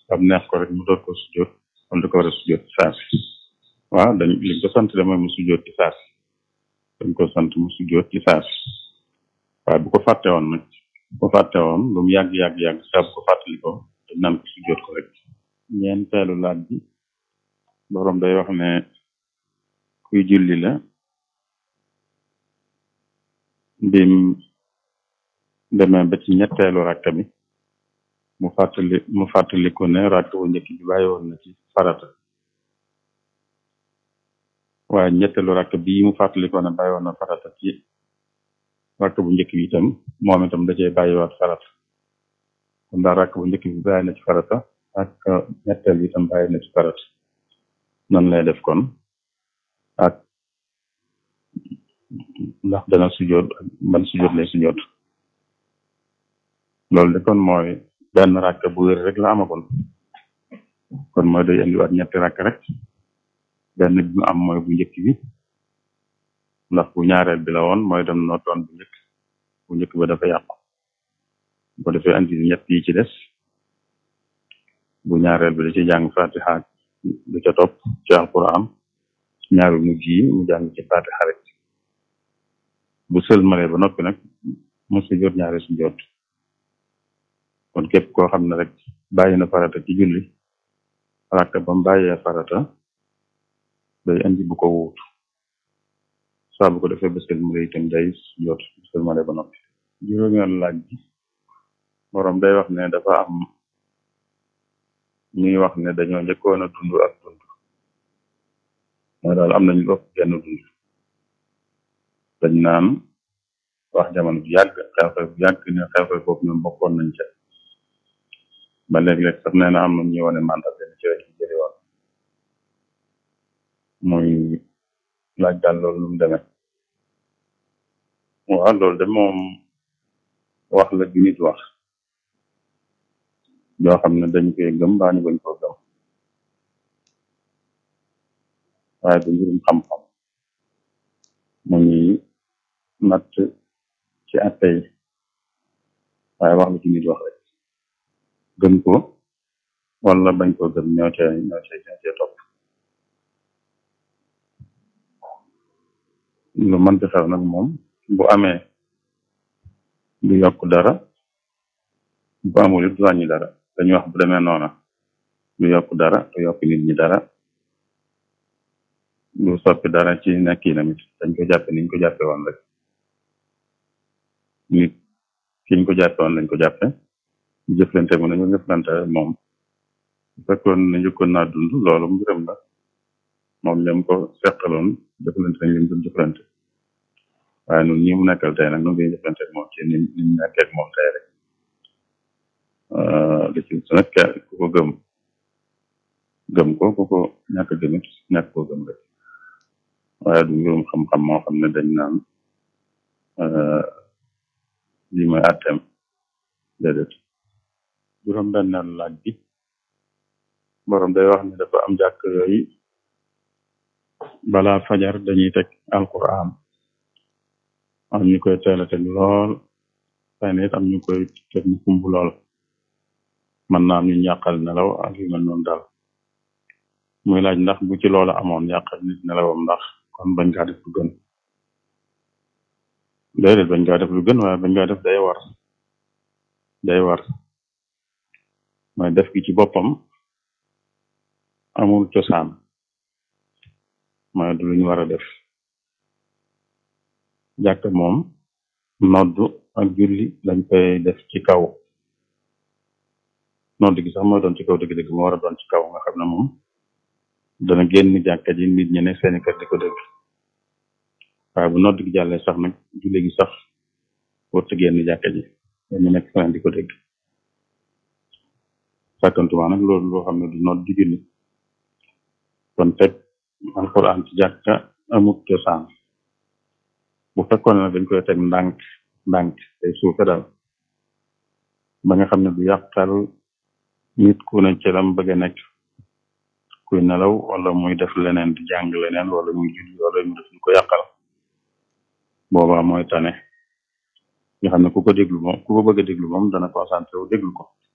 am neex ko rek mu doot ko sujjóot wala da ko war a sujjóot ci saasi waaw dañ liñ ko sant de mooy mu sujjóot ci saasi dañ ko sant mu sujjóot ci saasi waaye bu ko fàtte woon nag bu ko fàtte woon lu mu yàgg yàgg yàgg saa bu ko fàttali ko dañ naan ko sujjóot ko rek ñeenteelu laaj bi borom day wax ne kuy julli la bim demee ba ci ñetteelu rakk bi mu fàttali mu fàttaliku ne rakk bu njëkk bi bàyyi woon na ci farata waaye ñetteelu rakk bii mu fàttalikoo ne bàyyi woon na farata ci rakk bu njëkk bi itam moom itam da cee bàyyiwaat farata kon daal rakk bu njëkk bi bàyyi na ci farata ak ñetteel bi itam bàyyi na ci farata nan lay def kon ak ndax dana sujjoot ak ban sujjoot lay sujjoot loolu de kon mooy benn rakk bu wér rek la amagoon kon mooy day indiwaat ñetti rakk rek benn bi mu am mooy bu njëkk bi ndax bu ñaareel bi la woon mooy dem noo doon bu njëkk bu njëkk ba dafa yàqu bu defee indi ñett yi ci des bu ñaareel bi da ci jàng fatiha du ca topp ci alquran ñaari mujj yi mu jàng ci fatiha rek bu sëlmalee ba noppi nag mu sujjoot ñaari sujjoot kon képp koo xam ne rek bàyyi na farata ci julli rakk ba mu bàyyee farata day indi bu ko wuutu saa bu ko defee ba sëlmale itam day sujjoot bu sëlmale ba noppi juróomeel laaj bi borom day wax ne dafa am ñuy wax ne dañoo njëkkoon a dund ak dund mooy daal am nañu ëpp genn dund dañ naan wax jamono bu yàgg xew-xew bu yàgg ne xew-xew boobu ñoom bokkoon nañ ca ba léeg-léeg sax nee na am na ñuy wane mandat benn ci rek jëli woon muy laaj daal loolu lu mu demee waaw loolu de moom wax la ju nit wax yoo xam ne dañ koy gëm baa ñu bañ koo gëm waaye du mbirum xam-xam mu ñuy natt ci atte yi waaye wax la ci nit wax rek gëm ko wala bañ koo gëm ñoo cee ñoo cee ñoo cee topp lu mënti xew nag moom bu amee du yokk dara bu amul it du wàññi dara dañuy wax bu demee noona du yokk dara du yokk nit ñi dara du soppi dara ci nekk yi namit dañ ko jàppe niñ ko jàppe woon rek nit kiñ ko jàppe woon lañ ko jàppe jëflante mu nañu jëflante moom bu fekkoon ne njëkkoon naa dund loolu mbiram la moom ñoom ko seqaloon jëflante nañ leen doon jëflante waaye nun ñi mu nekkal tey nag nu ngi jëflante moom ci ni niñ nekkee moom tey rek li ci su nekk ku ko gëm gëm ko ku ko ñàkk gëmit ñàkk koo gëm rek waaye du mbirum xam-xam moo xam ne dañ naan lii mooy atteem déedéet juróom benneel laaj bi borom day wax ne dafa am jàkk yooyu balaa fajar dañuy teg alquran am ñu koy teel a teg lool xëy na it am ñu koy teg mu kumb lool mën naa am ñu yàqal nelaw ak yu mel noonu daal muy laaj ndax bu ci loola amoon yàqal nit nelawam ndax kon bañ kaa def lu gën déedéet bañ kaa def lu gën waaye bañ kaa def day war day war mooy def gi ci boppam amul cosaan mooy du luñ war a def jàkk moom noddu ak julli dañ koy def ci kaw nodd gi sax mooy doon ci kaw dëgg-dëgg moo war a doon ci kaw nga xam ne moom dana génn jàkka ji nit ñi ne seeni kër di ko dégg waaye bu nodd gi jàllee sax nag julli gi sax warut a génn jàkka ji ñu nekk feneen di ko dégg sàkkantuma nag loolu loo xam ne du nodd di julli kon teg alquran ci jàkka amut cosaan bu fekkoon ne dañ koy teg ndànk ndànk day suufe daal ba nga xam ne du yàqal nit ku ne ci lam bëgg a nekk kuy nelaw wala muy def leneen di jàng leneen wala muy julli wala muy def lu ko yàqal boobaa mooy tane nga xam ne ku ko déglu moom ku ko bëgg a déglu moom dana concentré wu déglu ko